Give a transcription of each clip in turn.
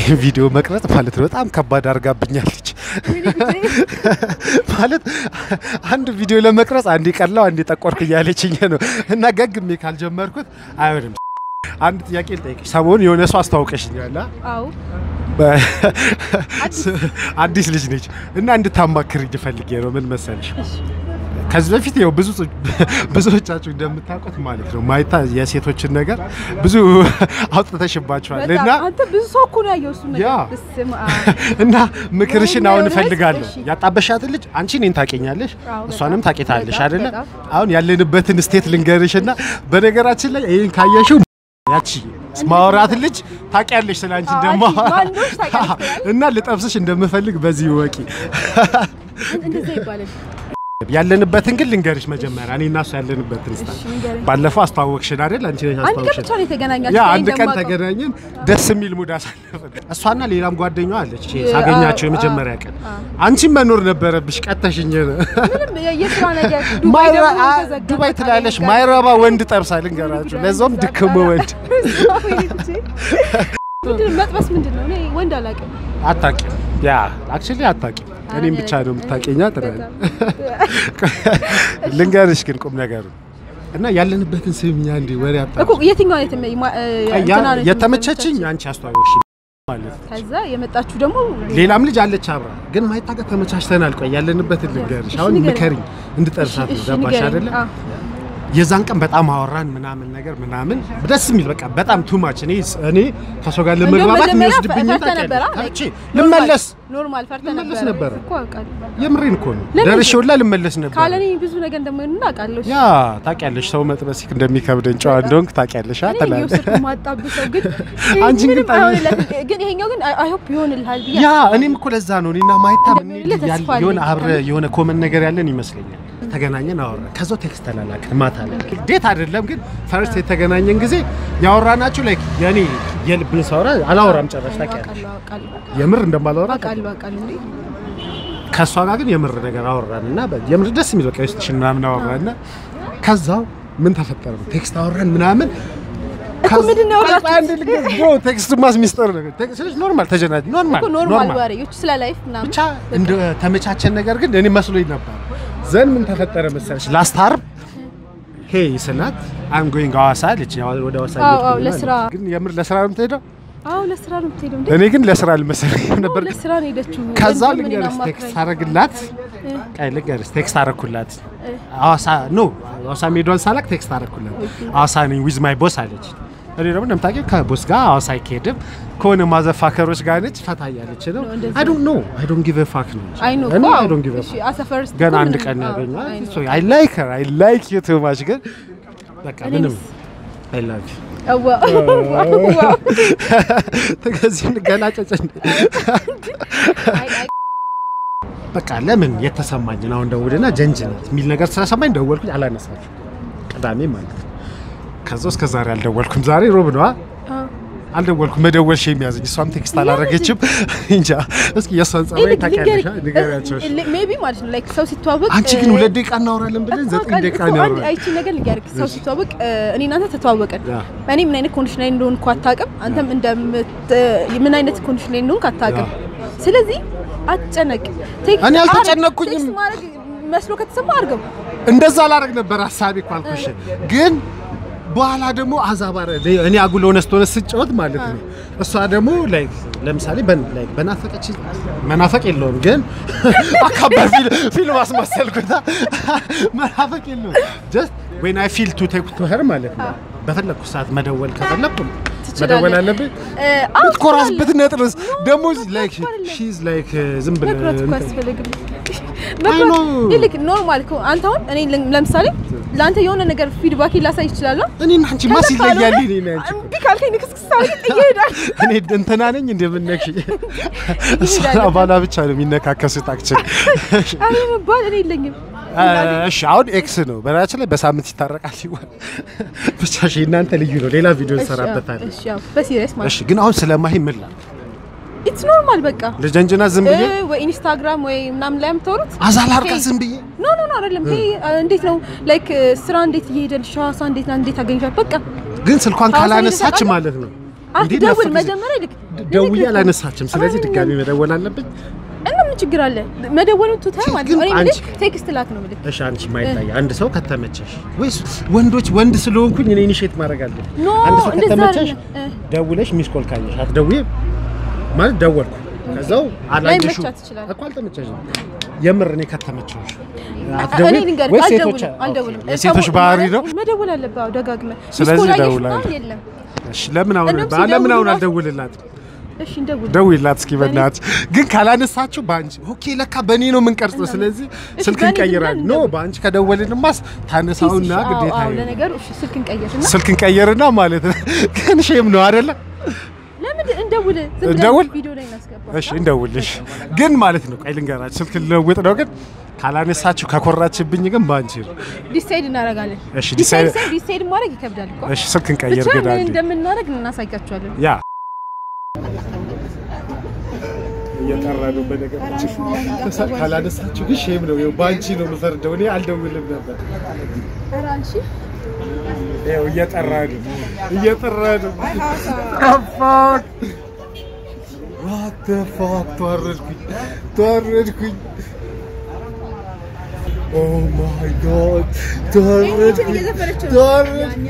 ቪዲዮ መቅረጽ ማለት ነው በጣም ከባድ አድርጋብኛለች። ማለት አንድ ቪዲዮ ለመቅረጽ አንዴ ቀላው አንዴ ጠቆርክ እያለችኝ ነው እና ገግሜ ካልጀመርኩት አይሆንም። አንድ ጥያቄ ልጠይቅሽ። ሰሞኑን የሆነ ሰው አስተዋውቀሽኛል። አ? አዎ በ- አዲስ ልጅ ነች እና እንድታማክርኝ ፈልጌ ነው። ምን መሰለሽ ከዚህ በፊት ያው ብዙ ብዙዎቻችሁ እንደምታውቁት ማለት ነው ማይታ የሴቶችን ነገር ብዙ አውጥተሽባቸዋል እና በጣም አንተ ብዙ ሰው እኮ ነው ያየው እሱን ያ። ነገር በስመ አብ። እና ምክርሽን ወይኔ አሁን እውነት? እፈልጋለሁ። እሺ። ያጣበሻትን ልጅ አንቺ እኔን ታውቂኛለሽ፣ አዎ፣ እሷንም በጣም፣ ታውቂታለሽ በጣም፣ አይደለ? በጣም። አሁን ያለንበትን ስቴት ልንገርሽ እና በነገራችን ላይ ይህን ካየሽው ያቺ ማውራት ልጅ ታውቂያለሽ ስለ አንቺ አዎ፣ ደግሞ አንቺ ማን እንደሆንሽ ታውቂያለሽ ስለ እና ልጠብስሽ እንደምፈልግ በዚህ ወቂ። እንደዛ ይባላል። ያለንበትን ግን ልንገርሽ መጀመሪያ እኔ እና እሱ ያለንበትን ስታ እሺ ንገረኝ። ባለፈው አስተዋወቅሽን አይደል? አንቺ ነሽ አንድ ቀን አስተዋወቅሽን። ብቻ ነው የተገናኛችሁት። ያ እኔ አንድ ቀን እንደማውቀው። ተገናኘን፣ ደስ የሚል ሙድ አሳለፍን። እሷና ሌላም ጓደኛዋ አለች ይሄ ሳገኛቸው አዎ፣ የመጀመሪያ አዎ፣ ቀን። አዎ። አንቺም መኖር ነበረብሽ፣ ቀተሽኝ ነው። ምንም የ- የስራ ነገር ዱባይ ማይረ- ደግሞ አ- ተዘጋ። ዱባይ በቃ ትላለሽ፣ ነገር ማይረባ ወንድ ጠብሳ ልንገራችሁ፣ ለዛውም ድክም ወንድ ምንድን ነው መጥበስ ምንድን ነው? እኔ ወንድ አላውቅም። አታውቂም። ያ አክቹሊ አታውቂም። እኔም ብቻ ነው የምታውቂኛ ትላለች። ልንገርሽ ግን ቁም ነገሩ እና ያለንበትን ስምኛ እንዲ ወሬ አጣ እኮ የትኛው አይነት ማ- ማ- እ, እንትና ነች የተመቸችኝ አንቺ አስተዋወቅሽ ማለት ነው። ከዛ የመጣችሁ ደግሞ ሌላም ልጅ አለች አብራ ግን ማይታቀት ተመቻችተናል። ቆይ ያለንበትን ልንገርሽ። እሺ፣ አሁን ንገረኝ። ምከሪኝ እንድጠርሳት ነው እሺ፣ ገባሽ ንገረኝ። አይደለ? አዎ። የዛን ቀን በጣም አወራን ምናምን ነገር ምናምን ደስ የሚል በቃ በጣም ቱማች እኔ እኔ ከሰው ጋር እንደውም ለመግባባት መጀመሪያ የሚወስድብኝ ፈርተህ ነበረ? ታውቂያለሽ። ልመለስ ኖርማል ፈርተህ ልመለስ ነበረ ነበረ። እኮ አውቃለሁ። የምሬን እኮ ነው ለምን? ደርሼ ሁላ ልመለስ ነበር። ካለ እኔ ብዙ ነገር እንደማይሆን አውቃለሁ። ያ ታውቂያለሽ፣ ሰው መጥበስ እንደሚከብደን ጨዋ እንደሆንክ ታውቂያለሽ። እኔ አተላለ እየወሰድኩ የማጣብሰው ግን አንቺን ግን ምንም ጠይቅ። አይሆንለትም። ግን ይሄኛው ግን አይ ሆፕ ይሆንልሃል ብዬ ያ እኔም እኮ ለዛ ነው እኔና ማይታ እንደሚሆንልህ ያል- ተስፋ አለኝ። የሆነ አብረ የሆነ ኮመን ነገር ያለን ይመስለኛል። ተገናኘን፣ አወራ ከዛው ቴክስት ተላላክን ማታ ላይ ዴት አይደለም ግን ፈርስት የተገናኘን ጊዜ ያወራናችሁ ላይክ የኔ የልብን ሳወራ አላወራም ጨራሽ ታውቂያለሽ። አውቃለሁ አውቃለሁ የምር እንደማላወራ አውቃለሁ አውቃለሁ እንዴ ከእሷ ጋር ግን የምር ነገር አወራን እና በ- የምር ደስ የሚል በቃ ውስጥሽን ምናምን አወራን እና ከዛው ምን ተፈጠረ ነው ቴክስት አወራን ምናምን እኮ ምንድን ነው ያወራችሁት? ቴክስት ማስ ሚስጥር ነገር ቴክስት ኖርማል ተጀናጅ ኖርማል እኮ ኖርማል ወሬዎች ስለ ላይፍ ምናምን ብቻ እንደ ተመቻቸን ነገር ግን እኔ መስሎኝ ነበር። ዘን ምን ተፈጠረ መሰለሽ ላስት ዓርብ ሄይ ስላት አም ጎይንግ ሐዋሳ አለች። ያው ወደ ሐዋሳ አዎ፣ እየሄድኩ አዎ፣ ነው ለስራ። አለች። ግን የምር ለስራ ነው የምትሄደው? አዎ ለስራ ነው የምትሄደው እንዴ እኔ ግን ለስራ አልመሰለኝም ነበር። ግን ለስራ ነው የሄደችው ከዛ ወንድም እኔን ልንገርሽ አማክራኝ። ቴክስት አረግላት ቀይ ልንገርሽ ቴክስት አረኩላት ሐዋሳ ኖ ሐዋሳ ሜዷን ሳላቅ ቴክስት አረኩላት ሐዋሳ ነኝ ዊዝ ማይ ቦስ አለች። እኔ ደግሞ እንደምታውቂው ከቦስ ጋር ሐዋሳ አይካሄድም ከሆነ ማዘፋከሮች ጋር ነች ፈታ እያለች ነው። ነው እንደዚህ አይ ዶንት ኖ አይ ዶንት ጊቭ አ ፋክ ነው እንጂ። አይ ኖ እኔ እኮ አይ ዶንት ጊቭ አ እሺ ፋክ አሰ ፈርስት ገና እኮ አንድ ምንም- ቀን አዎ፣ ያገኘዋል። አይ ኖ። ሶ አይ ላይክ ሄር አይ ላይክ ዩ ቱ ማች ግን በቃ እኔ ምንም ምስ- አይ ላቭ ዩ አዋ ዋው ከዚህ እንገላጨጭን አይ አይ በቃ ለምን የተሰማኝን አሁን ደውልና ጀንጅናት የሚል ነገር ስለሰማኝ ደወልኩኝ። አላነሳችሁ ቅዳሜ ማለት ነው። ከዛ እስከ ዛሬ አልደወልኩም። ዛሬ ሮብ ነዋ። አዎ። አልደወልኩም። መደወል ሼም ያዘኝ። እሷም ቴክስት አላረገችም። እንጃ እስኪ የእሷን ጸባይ ይልቅ ታውቂያለሽ? ልንገርህ፣ ንገሪያቸው። እሺ። እ- ሜቢ ማለት ነው ላይክ ሰው ሲተዋወቅ አንቺ ግን ሁለት ደቂቃ እናወራለን ብለን ዘጠኝ ደቂቃ ነው ያወራን። አይቺ ነገር ልንገርህ፣ ሰው ሲተዋወቅ እ፣ እኔ እናንተ ተተዋወቅን። ያ። እኔ ምን አይነት ኮንዲሽን ላይ እንደሆንኩ አታውቅም፣ አንተም እንደምት ምን አይነት ኮንዲሽን ላይ እንደሆንክ አታውቅም። ስለዚህ አትጨነቅ። ቴክስት እኔ አድርግ። አልተጨነቅኩኝም። ቴክስት ማድረግ መስሎ ከተሰማ አድርገው። እንደዛ ላረግ ነበር ሀሳቤ እኮ አልኩሽ። ግን በኋላ ደግሞ አዛባረ እኔ አጉል ሆነ ስትሆነ ስጫወት ማለት ነው። እሷ ደግሞ ላይክ ለምሳሌ በን- ላይክ በናፈቀች መናፈቅ የለውም ግን አካባቢ ፊልም አስመሰልኩታ። መናፈቅ የለውም ጀስት ዌን አይ ፊል ቱ ቴክ ቱ ሄር ማለት ነው። በፈለግኩ ሰዓት መደወል ከፈለግኩ ትችላለህ። መደወል አለብኝ። እ፣ አዎ ብትኮራስበት ትችላለህ። ነጥርስ ደግሞ ላይክ እኮ አይደለም። ሺዝ ላይክ ዝም ብለህ መኩራት እኮ እንትን- አያስፈልግም። አይ ኖ። መኩራት ይልቅ ኖርማል እኮ አንተ አሁን እኔ ለም- ለምሳሌ ለአንተ የሆነ ነገር ፊድባክ ላሳይ ይችላለሁ። እኔና አንቺ ማስ ይለያል። እኔ እና አንቺ እኮ እምቢ ካልከኝ ንክስክስ አድርጌ ጥዬ እሄዳለሁ። እኔ እንትና ነኝ እንደምነክሽ እሷ ይሄዳል። ባላ ብቻ ነው የሚነካከሱት። አክቹሊ አረ መባል እኔ የለኝም። እሺ፣ አሁን ኤክስ ነው በነገራችን ላይ በሳምንት ይታረቃል ይሆን ብቻ። እሺ፣ እናንተ ልዩ ነው፣ ሌላ ቪዲዮ እንሰራበታለን። እሺ ያው በሲሪየስ ማለት እሺ፣ ግን አሁን ስለማሂ ምን ላል ኢትስ ኖርማል በቃ ልጀንጅና ዝም ብዬ እ፣ ወይ ኢንስታግራም ወይ ምናምን ላይ የምታወሩት አዛል አርጋ ዝም ብዬ ኖ ኖ ኖ አይደለም። ይሄ እንዴት ነው ላይክ ስራ እንዴት እየሄደልሽ ሐዋሳ እንዴት እንዴት አገኝሻት? በቃ ግን ስልኳን ሐዋሳ ካላነሳች ሄደህ ማለት ነው አትደውል። ጊዜ መጀመሪያ ልክ ደውዬ አላነሳችም። ስለዚህ አረ፣ ድጋሚ መደወል አለብኝ። እና ምን ችግር አለ? መደወሉን ትተህ ማለት ነው። ግን እኔ የምልህ አንቺ- ቴክስት ላክ ነው የምልህ። እሺ አንቺ ማይታይ አንድ ሰው ከተመቸሽ ወይስ ወንዶች ወንድ ስለሆንኩኝ እኔ ኢኒሼት ማድረግ አለብኝ? ኖ አንድ ሰው እንደዛ ከተመቸሽ አይደለም። እ፣ ደውለሽ ሚስ ኮል ካየሽ አትደውይም ማለት ደወልኩ ከዛው አላየሽው ላይመቻት ይችላል። እኮ አልተመቸሽም። የምር እኔ ከተመቸሽ እኔ አትደውይም ልንገርህ ወይስ ሴቶች አልደውልም አልደውልም። የሴቶች ሰው- ባህሪ ማለት ነው? መደወል አለብህ። አዎ ደጋግመህ ስለዚህ ሚስ ኮል አየሽ እደውላለሁ። ምናምን የለም። እሺ ለምን አሁን እንደውም ለምን አሁን ሲደውሉ አልደውልላትም? እሺ እንደውል ደውይላት እስኪ በእናትሽ። ግን ካላነሳችሁ በአንቺ ኦኬ፣ ለካ በእኔ ነው የምንቀርጸው። ስለዚህ እሺ፣ ስልክ በእኔ እንቀይራለን። ግን ኖ እንደውል። በአንቺ ከደወልንማስ ታነሳውና አዎ፣ ግዴታ አዎ፣ ነው። ለነገሩ እሺ ስልክን ቀየርና ስልክ እንቀይርና ማለት ነው። ግን ሼም ነው አይደለ? ለምን እንደውል ዝም ብለን እንደውል? ቪዲዮ ላይ እናስገባ። እሺ እንደውልሽ። ግን ማለት ነው ቆይ ልንገራችሁ፣ ስልክ ልለውጥ ነው። ግን ካላነሳችሁ ከኮራችብኝ ግን በአንቺ ነው። ዲሳይድ እናደርጋለን። እሺ፣ ዲሳይድ ዲሳይድ- ሳይሆን ዲሳይድ ማድረግ ይከብዳል እኮ። እሺ ስልክ እንቀይር ብቻ ግን ምን አንዴ እንደምናደርግ እናሳያቸዋለን። ያ እየጠራ ነው በነገራችን። ካላነሳችሁ ግን ሼም ነው። ይኸው በአንቺ ነው የምፈርደው። እኔ አልደውልም ነበር። ኧረ አንቺ ይኸው እየጠራ ነው እየጠራ ነው። ፋክ ዋት ዘ ፋክ ተዋረድኩኝ ተዋረድኩኝ። ኦ ማይ ጋድ ተዋረድኩኝ ተዋረድኩኝ።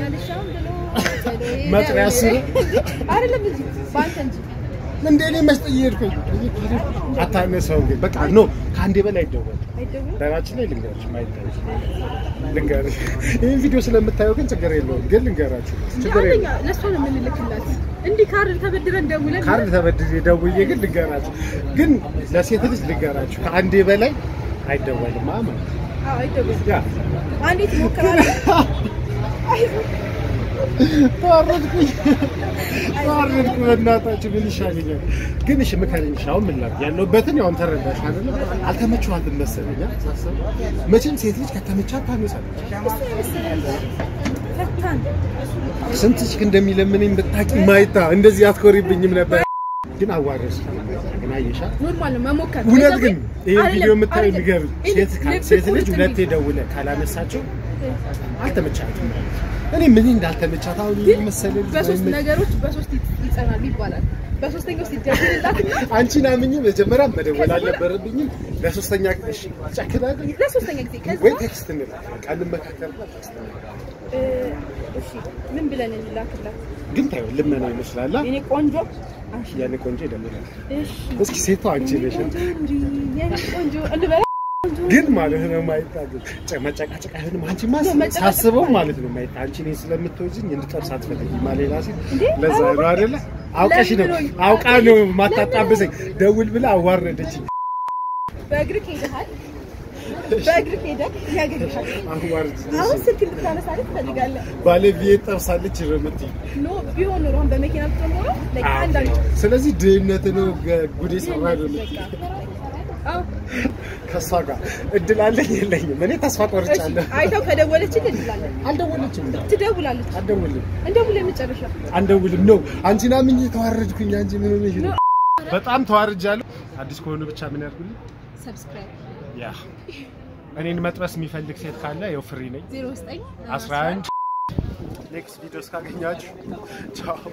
መጥሪያ ስር አይደለም እንጂ በአንተ እንጂ እንደ እኔ መስጠት እየሄድኩኝ አታነሳውም። ግን በቃ ኖ ከአንዴ በላይ ይደወል አይደውልም። ዳራችን ላይ ልንገራችሁ ማይታይ ልንገርሽ። ይህን ቪዲዮ ስለምታየው ግን ችግር የለውም። ግን ልንገራችሁ ችግር አንደኛ የለውም። ለእሷ ነው የምንልክላት። እንዲህ ካርድ ተበድረን ደውለን ካርድ ተበድሬ ደውዬ ግን ልንገራችሁ፣ ግን ለሴት ልጅ ልንገራችሁ ከአንዴ በላይ አይደወልም ማለት ነው። አዎ አይደውልም። ያ አንዴ ትሞክራለህ። ተዋረድኩኝ ተዋረድኩ። በእናታችሁ ምን ይሻለኛል? ግን እሺ ምከሪኝ። እሺ አሁን ምን ላድርግ? ያለሁበትን ያው ተረዳሽ አይደለ? አልተመቸኋትም መሰለኝ አ? ሳስበው መቼም ሴት ልጅ ከተመቻት ታነሳለች። ፈታን ስንት ችክ እንደሚለምነኝ ብታውቂ ማይታ እንደዚህ አትኮሪብኝም ነበር። ግን አዋረስ ግን አየሻ ኖርማል ነው መሞከር። እውነት ግን ይሄ አይደለም፣ ቪዲዮ የምታዩ አይደለም። ንገር ይሄ ሴት ካ- ልብ ሴት ልጅ ቁርጥ ሁለቴ እንዲል። ደውለ ካላነሳቸው አልተመቻትም። እኔ ምን እንዳልተመቻት አሁን ግን መሰለ በሶስት ነገሮች በሶስት ይጸናሉ ይባላል። በሶስተኛው ሲደውልላትና አንቺን አምኜ መጀመሪያ መደወል አልነበረብኝም። ለሶስተኛ እሺ ጨክናለሁ ለሶስተኛ ጊዜ ከዛ ወይ ቴክስት እንላለን ቃል እንመካከርበት ቴክስት እንላለን። እ፣ እሺ ምን ብለን እንላክላት? ግን ታዩ ልመና ይመስላል አ? የኔ ቆንጆ አንቺ ያኔ ቆንጆ ይደምራል። እሺ እስኪ ሴቷ አንቺ ነሽ እንዲ የኔ ቆንጆ እንበል ግን ማለት ነው ማይታገል መጨቃጨቅ አይሆንም። አንቺ ማ መጨቃጨቅ ሳስበው ማለት ነው ማይታ አንቺ እኔን ስለምትወጂኝ እንድጠብስ አትፈልጊ ማ ሌላ ሴት እንዴ? ለዛ ነው አይደለ? አውቀሽ ነው ለምን? አውቃ ነው ማታጣብሰኝ። ደውል ብላ አዋረደችኝ። በእግርህ ሄደሃል። በእግርህ ሄደህ ያገኘሃል። አዋርድ አሁን ስልክ እንድታነሳልህ ትፈልጋለህ? ባለቤት ጠብሳለች ነው የምትይኝ። ኖ ቢሆን ኖሮ አሁን በመኪና ብትሆን ኖሮ like አንዳንድ ስለዚህ ድህነት ነው ገ- ጉድ የሰራ ነው በቃ የምትይኝ። አዎ ከእሷ ጋር እድል አለኝ የለኝም? እኔ ተስፋ እሺ ቆርጫለሁ። አይተው ከደወለችልህ እንላለን። አልደወለችም። ትደውላለች። አልደውልም እንደውል የመጨረሻ አንደውልም ነው አንቺን አምኜ ተዋረድኩኝ። አንቺ ምን ሆነሽ ነው? በጣም ተዋርጃለሁ። አዲስ ከሆኑ ብቻ ምን ያድርጉልኝ? ሰብስክራይብ ያ እኔን መጥበስ የሚፈልግ ሴት ካለ ያው ፍሪ ነኝ። 09 11 ኔክስት ቪዲዮ እስካገኛችሁ ቻው።